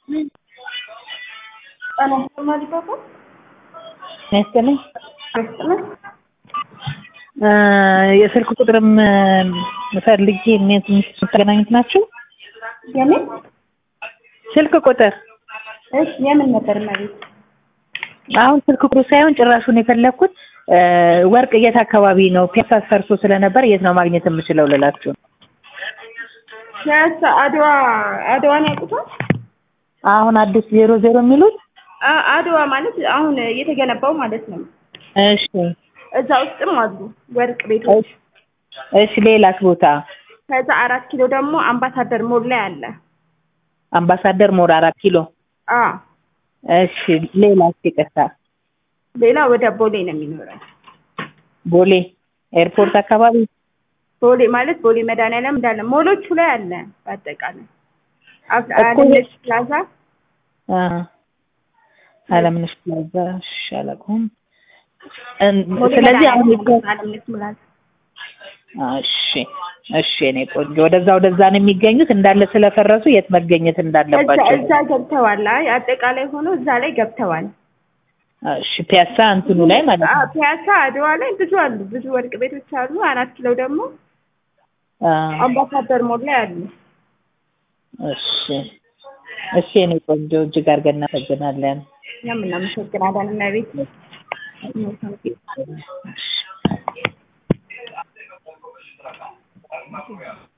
ጤና ይስጥልኝ ፓፓ ያስጥልኝ ያስጥልኝ የስልክ ቁጥርም ፈልጌ የምታገናኙት ናቸው? የምን ስልክ ቁጥር እሺ የምን ነበር መቤት አሁን ስልክ ቁጥሩ ሳይሆን ጭራሹን የፈለግኩት ወርቅ የት አካባቢ ነው? ፒያሳ ፈርሶ ስለነበር የት ነው ማግኘት የምችለው ልላችሁ ነው። ፒያሳ አድዋ አድዋን ያውቁታል? አሁን አዲስ ዜሮ ዜሮ የሚሉት አ- አድዋ ማለት አሁን እየተገነባው ማለት ነው። እሺ እዛ ውስጥም አሉ ወርቅ ቤቶች። እሺ ሌላስ ቦታ? ከዛ አራት ኪሎ ደግሞ አምባሳደር ሞል ላይ አለ። አምባሳደር ሞር አራት ኪሎ አ እሺ ሌላስ ይቅርታ ሌላ ወደ ቦሌ ነው የሚኖረው። ቦሌ ኤርፖርት አካባቢ ቦሌ ማለት ቦሌ መድኃኒዓለም እንዳለ ሞሎቹ ላይ አለ። በአጠቃላይ አፍ- እኮ አለምነሽ ፕላዛ አ አለምነሽ ፕላዛ እሺ አላውቀውም እን- ቦሌ ስለዚህ አሁን መድኃኒዓለም አለምነሽ ፕላዛ እሺ እሺ እኔ ቆንጆ ወደዛ ወደዛ ነው የሚገኙት እንዳለ ስለፈረሱ የት መገኘት እዛ እንዳለባቸው እዛ ገብተዋል። አይ አጠቃላይ ሆኖ እዛ ላይ ገብተዋል። እሺ ፒያሳ እንትኑ ላይ ማለት አ- ነው ፒያሳ አድዋ ላይ ብዙ አሉ። ብዙ ወርቅ ቤቶች አሉ። አራት ኪሎ ደግሞ አ አምባሳደር ሞል ላይ አሉ። እሺ እሺ እኔ ቆንጆ እጅግ አድርገን እናመሰግናለን እኛም እናመሰግናለን እመቤት። እሺ